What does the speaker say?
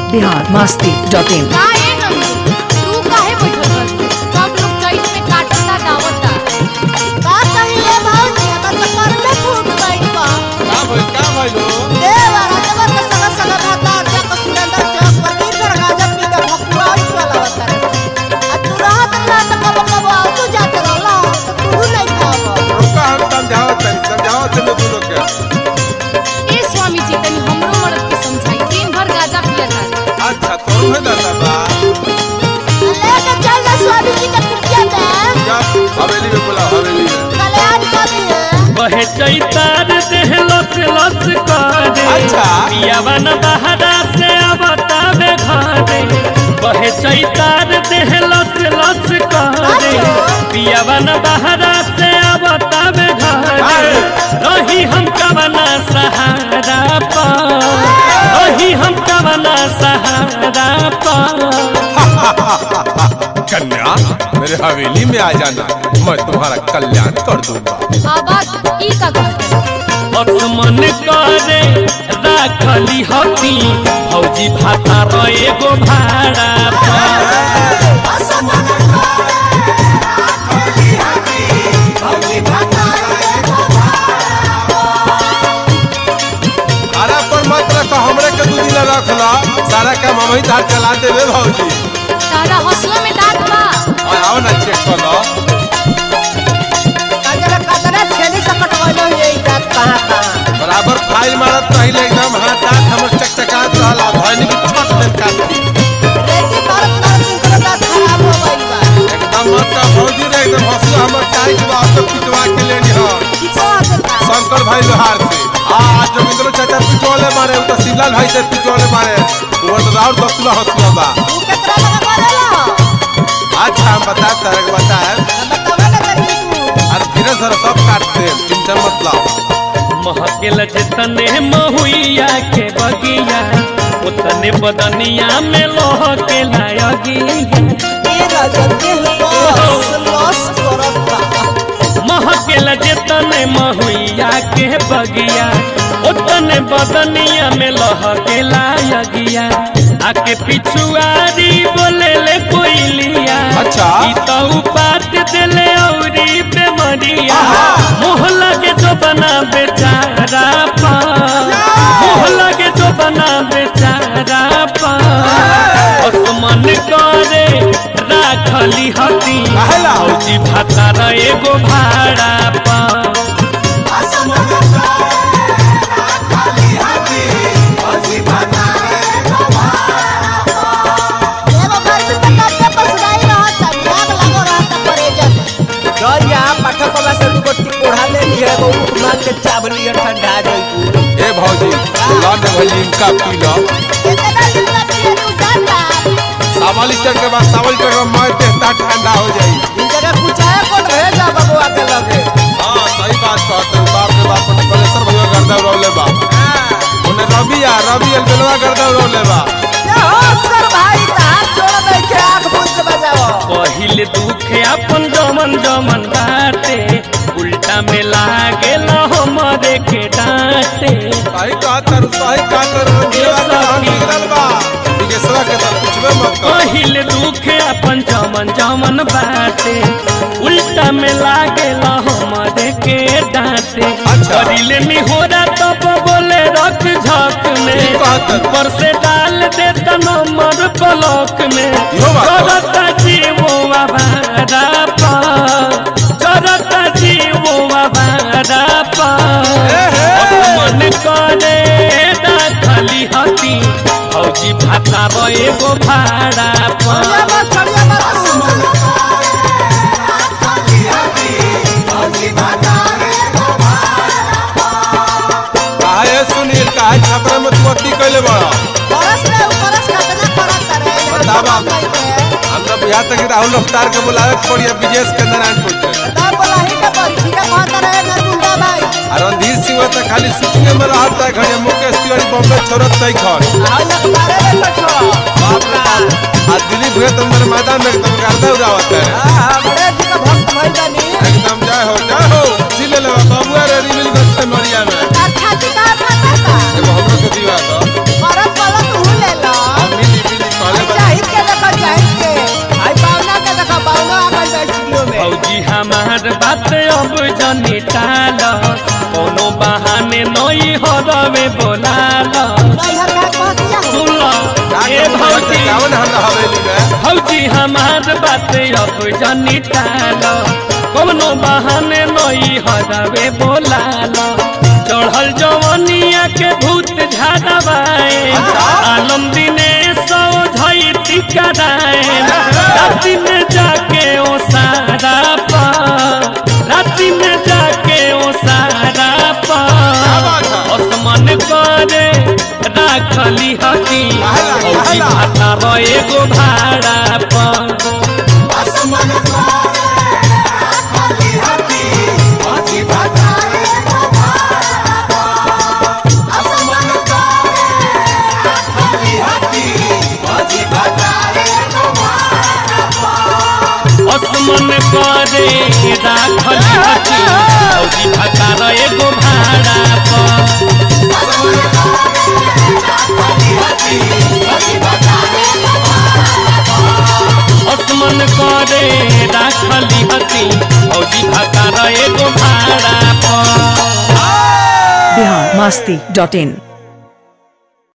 Bihar Masti dot in का ए नंदू तू काहे बैठल बानी सब लोग चैत में काटता दावता का कहिए भौजी हमर तो कर में फूट गइल बा का भइल का भइल हो देवा रातवा के सगा सगा भाता जा के सुरेंद्र चौक पर तीन सर गाजर पी के भकुआई चला बता आ तू रात ना त कब कब आ तू जात रहला तो तू नहीं खाब रुका हम समझावत तनी समझावत तनी तू लोग के ए स्वामी जी तनी हमरो मर्द के समझाई दिन भर गाजा पिया था अच्छा तोर है दादा बा लेके चल जा स्वामी जी के कुटिया में जा हवेली में बोला हवेली में कल्याण कभी है बहे चैतार देह लस लस करे अच्छा। पियावन बहरा से अबतावे घरे बहे चैतार देह लस लस करे पियावन बहरा से अबतावे घरे रही हम कवना सहारा पा रही हम कवना सहारा पा कन्या मेरे हवेली में आ जाना मैं तुम्हारा कल्याण कर दूंगा आवाज ई का कहते मन करे राखली हती भौजी भाता रहे गो भाड़ा पर। अरे पर मत रख हमरे के दू दिन रख ला सारा काम हम ही धार चला देबे भौजी तारा हौसला में दांत बा और आओ ना चेक कर लो कजरा कजरा छेनी से कटवाइलो ये जात कहां कहां बराबर फाइल मारत रही एकदम हाथ हाथ हमर चकचकात रहला धनी की छट देन काट दी रेती मारत मारत इनकर दांत खराब हो गइल बा एकदम मत का भौजी रे एकदम हंसू हमर टाइट बा तो पिटवा के लेनी हो किसो आते बा शंकर भाई लोहार से आ जोगिंद्र चाचा पिटोले मारे उ तो शिवलाल भाई से पिटोले मारे वो तो राउर दसुला हंसुआ बा तू केकरा लगा बोलेला अच्छा हम बता तरह के बता है बतावा ना तनी तू अरे धीरे धीरे सब काटते हैं चिंता मत लाओ महकेल जितने महुइया के बगिया उतने बदनिया में लोह के लायगिया तेरा जगह बस लॉस करता महकेल जितने महुइया के बगिया उतने बदनिया में लोह के लायगिया आके पिछुआरी बोले ले कोइलिया अच्छा। ई तो पात देले औरी बेमरिया मोह लगे तो बना बेचारा पा मोह लगे तो बना बेचारा पा मन करे राखली हती काहेला? औजी भातार एगो भाड़ा पा एगो घर में तो कब से पसराई रहता आग लगो रहता परेजन दरिया पाठक बाबा से दू गोटी कोढ़ा ले लिया वो मांग के चावल लिया ठंडा जाई ए भौजी लौट भाई लिमका पी लो कितना लिखना पिए तू जाता सावल लीटर के बाद सावल लीटर के बाद मैं देहता ठंडा हो जाई इन जगह कुछ आया कौन भेजा बबुआ के लगे हां सही बात कहते हो बाप रे बाप ने बलेसर भैया गर्दा रोले बा उन्हें रवि आ रवि एल बेलवा गर्दा रोले बा ये हो सर भाई हाथ जोड़ दे के आंख बंद के बजाओ पहिले दुख अपन जमन जमन बाटे उल्टा में लागे हमरे के डांटे सही कहत तर सही कहत तर जीवा के धान बिगड़ल बा बिगेसवा के तर पूछबे मत कर पहिले दुख अपन जमन जमन बाटे उल्टा में लागे हमरे के डांटे अच्छा। करिले निहोरा तब बोले रख झक में ई कहत है। ऊपर से डाल देता नंबर ब्लॉक में इहो बात है। करता जीवोवा भाड़ा पा करता जीवोवा भाड़ा पा ए हे। मन करे दाखली हती फौजी भाता एगो भाड़ा पा मत छड़िया मत काहे सुनील काहे छपरा में तू अति कैले बड़ा परस रे परस कितना परस रे बतावा। हमरा बुझा तक राहुल रफ्तार के बुलावे के पड़िया विजेश के नारायणपुर के दाम बोला ही के पर ठीक है कहता रहे ना गुंडा भाई आ रणधीर सिंह तो खाली शूटिंग में रहता है घड़िया मुकेश तिवारी बॉम्बे छोड़त नहीं खन आओ ना तुम्हारे में पछो बाप रे बाप आ दिलीप भैया तो मेरे मैदान में एकदम गर्दा उड़ावत है हमरे जी का भक्त भाई बनी एकदम जय हो जय हो सिले ले बाबू रे रिमिल गस्ते मरिया में अच्छा ठीक है खाता था एगो हमरो के दीवा तो परस वाला तू ले लो हम मिल बोलालो नैहर में कहतिया हो सुन लो ए भौजी कावन हमरा हवेली में भौजी हमार बात अब जनी टालो कौनो बहाने नई हरवे बोलालो चढ़ल जवनिया के भूत झाड़वाए आलम दिने सौ धई टिकराए राति में जाके ओ सारा पा राति में जाके ओ सारा पा असमन करे राखली हती औजी भाता रहे गो भाड़ा पर असमन करे राखली हती औजी भाता रहे गो भाड़ा पर असमन करे राखली हती औजी भाता रहे गो भाड़ा पर बिहार मस्ती डॉट इन